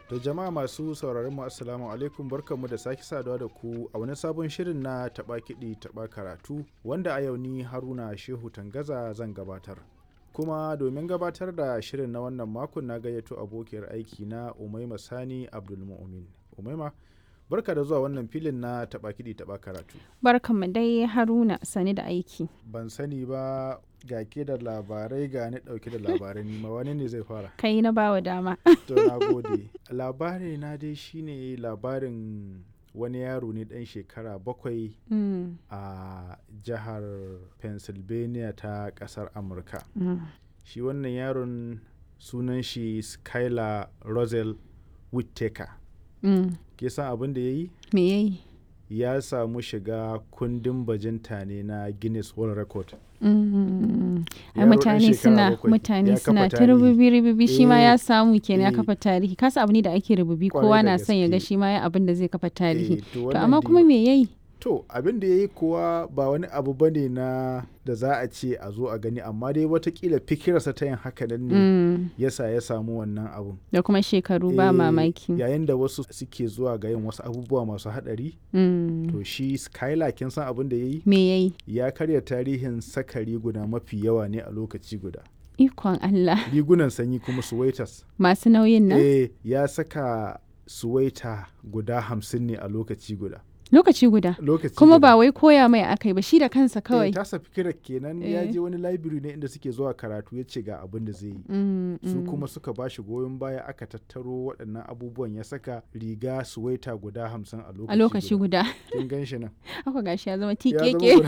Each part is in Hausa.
To jama'a masu sauraron mu assalamu alaikum barkanmu da sake saduwa da ku a wani sabon shirin na taɓa kiɗi taɓa karatu wanda a yau ni Haruna Shehu Tangaza zan gabatar. Kuma domin gabatar da shirin na wannan makon na gayyato abokiyar aiki na Umaima Sani Abdulmu'min. Umaima barka da zuwa wannan filin na taɓa kiɗi taɓa karatu. Barkanmu dai Haruna sani da aiki. Ban sani ba ga ke da labarai ga ni ɗauke da labarai nima wani ne zai fara. Kai na bawa dama. To na gode. Labari na dai shine labarin wani yaro ne ɗan shekara bakwai Mm, a jihar Pennsylvania ta ƙasar Amurka. mm. Shi wannan yaron sunan shi Skylar Rosel Whittaker. Mm. Ke san abin da ya yi? Me yayi? Ya samu shiga kundin bajinta ne na Guinness World Record. Mm. Ai Yaro ɗan mutane shekara suna bakwai, mutane ya kafa suna ta tarihi. rububi rububi shi ma Eh, ya samu kenan ya eh. kafa tarihi kasa abu ne da ake rububi Kwarai kowa da na son ya ga gaske. shi ma ya abin da zai kafa tarihi Eh, to to wannan amma dai- kuma me yayi To abin da ya yi kuwa ba wani abu ba ne na da za a ce a zo a gani amma dai watakila fikirarsa ta yin haka nan ne Mm. yasa ya samu wannan abun. da kuma shekaru ba Eh, mamaki Yayin da wasu suke zuwa ga yin wasu abubuwa masu haɗari Mm. to shi Skylar kin san abin da ya yi me yayi ya karya tarihin saka riguna mafi yawa ne a lokaci guda. ikon Allah Rigunan sanyi kuma suwaitas. masu nauyin nan Eh ya saka suwaita guda hamsin ne a lokaci guda. lokaci guda Lokaci kuma guda. ba wai koya mai akai ba shi da kansa kawai Eh, tasa fikirar kenan ya Eh. je wani library ne inda suke zuwa karatu ya ce ga abin da zai yi. Mm, Su mm. kuma suka ba shi goyon baya aka tattaro waɗannan abubuwan ya saka riga suwaita guda hamsin a lokaci a lokaci guda Kin gan shi nan. haka gashi ya zama zama tikeke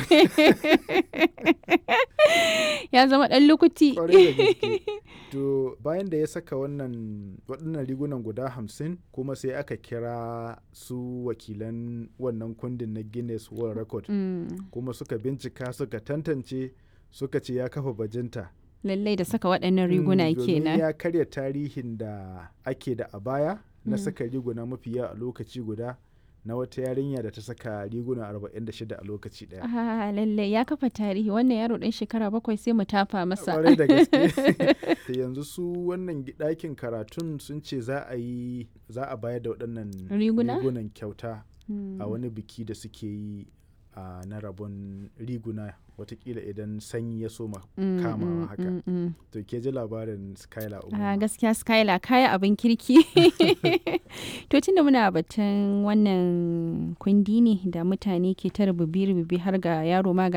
ya zama dan lukuti Kwarai da gaske. To bayan da ya saka wannan waɗannan rigunan guda hamsin kuma sai aka kira su wakilan wannan kundin na Guinness World Record Mm, kuma suka bincika suka tantance suka ce ya kafa bajinta. lallai da saka waɗannan riguna Mm, domin kenan ya karya tarihin da ake da a baya na Mm. saka riguna mafi yawa a lokaci guda na wata yarinya da ta saka riguna 46 a lokaci daya. ah lallai ya kafa tarihi wannan yaro ɗan shekara bakwai sai mu tafa masa Kwarai da gaske. Da yanzu su wannan gi- ɗakin karatun sun ce za a yi za a bayar da waɗannan Riguna? rigunan kyauta Mm, a wani biki da suke yi a na rabon riguna watakila idan sanyi ya soma mm, kamawa mm, haka. mm, mm. To ke ji labarin Skylar Ah, Umar. gaskiya skylar kaya abin kirki to tunda muna batun wannan kundi ne da mutane ke ta rububi rububi har ga yaro ma ga